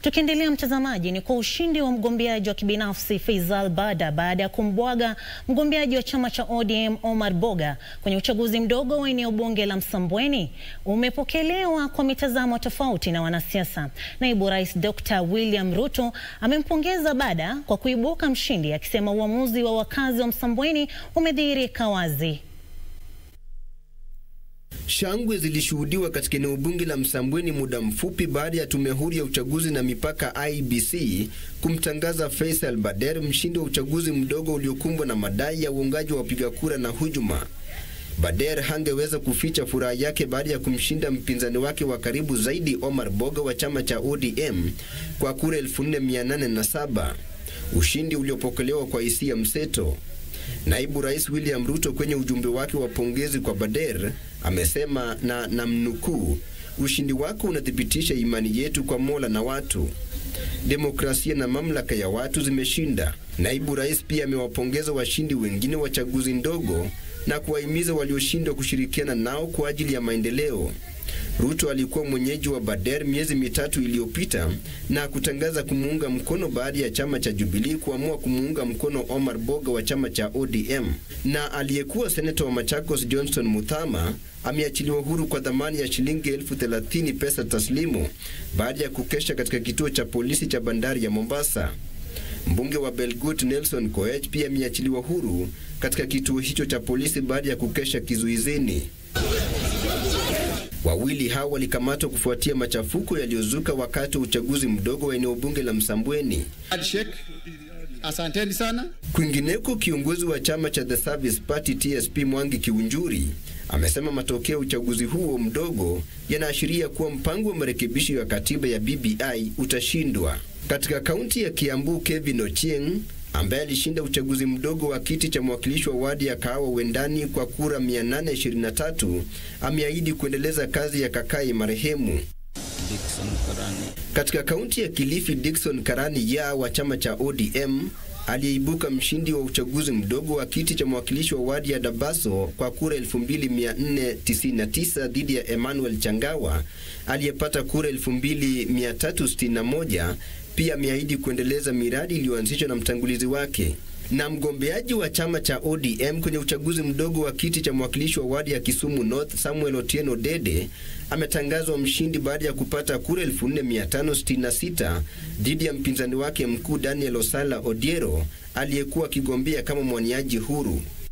Tukiendelea mtazamaji, ni kwa ushindi wa mgombeaji wa kibinafsi Faisal Bada baada ya kumbwaga mgombeaji wa chama cha ODM Omar Boga kwenye uchaguzi mdogo wa eneo bunge la Msambweni umepokelewa kwa mitazamo tofauti na wanasiasa. Naibu Rais Dr. William Ruto amempongeza Bada kwa kuibuka mshindi, akisema uamuzi wa wakazi wa Msambweni umedhihirika wazi. Shangwe zilishuhudiwa katika eneo bunge la Msambweni muda mfupi baada ya tume huru ya uchaguzi na mipaka IEBC kumtangaza Faisal Bader mshindi wa uchaguzi mdogo uliokumbwa na madai ya uungaji wa wapiga kura na hujuma. Bader hangeweza kuficha furaha yake baada ya kumshinda mpinzani wake wa karibu zaidi Omar Boga wa chama cha ODM kwa kura 4807, ushindi uliopokelewa kwa hisia mseto. Naibu Rais William Ruto kwenye ujumbe wake wa pongezi kwa Bader amesema na namnukuu, ushindi wako unathibitisha imani yetu kwa Mola na watu. Demokrasia na mamlaka ya watu zimeshinda. Naibu Rais pia amewapongeza washindi wengine wa chaguzi ndogo na kuwahimiza walioshindwa kushirikiana nao kwa ajili ya maendeleo. Ruto alikuwa mwenyeji wa Bader miezi mitatu iliyopita na kutangaza kumuunga mkono baada ya chama cha Jubilee kuamua kumuunga mkono Omar Boga wa chama cha ODM. Na aliyekuwa seneta wa Machakos Johnson Muthama ameachiliwa huru kwa dhamani ya shilingi elfu thelathini pesa taslimu baada ya kukesha katika kituo cha polisi cha bandari ya Mombasa. Mbunge wa Belgut Nelson Koech pia ameachiliwa huru katika kituo hicho cha polisi baada ya kukesha kizuizini. Wawili hao walikamatwa kufuatia machafuko yaliyozuka wakati wa uchaguzi mdogo wa eneo bunge la Msambweni. Asanteni sana. Kwingineko, kiongozi wa chama cha The Service Party TSP Mwangi Kiunjuri amesema matokeo ya uchaguzi huo mdogo yanaashiria kuwa mpango wa marekebisho ya katiba ya BBI utashindwa. Katika kaunti ya Kiambu, Kevin Ochieng ambaye alishinda uchaguzi mdogo wa kiti cha mwakilishi wa wadi ya Kahawa Wendani kwa kura 823 ameahidi kuendeleza kazi ya kakai marehemu. Katika kaunti ya Kilifi, Dickson Karani ya wa chama cha ODM aliyeibuka mshindi wa uchaguzi mdogo wa kiti cha mwakilishi wa wadi ya Dabaso kwa kura 2499 dhidi ya Emmanuel Changawa aliyepata kura 2361. Pia ameahidi kuendeleza miradi iliyoanzishwa na mtangulizi wake. Na mgombeaji wa chama cha ODM kwenye uchaguzi mdogo wa kiti cha mwakilishi wa wadi ya Kisumu North Samuel Otieno Dede ametangazwa mshindi baada ya kupata kura 4566 dhidi ya mpinzani wake mkuu Daniel Osala Odiero aliyekuwa akigombea kama mwaniaji huru.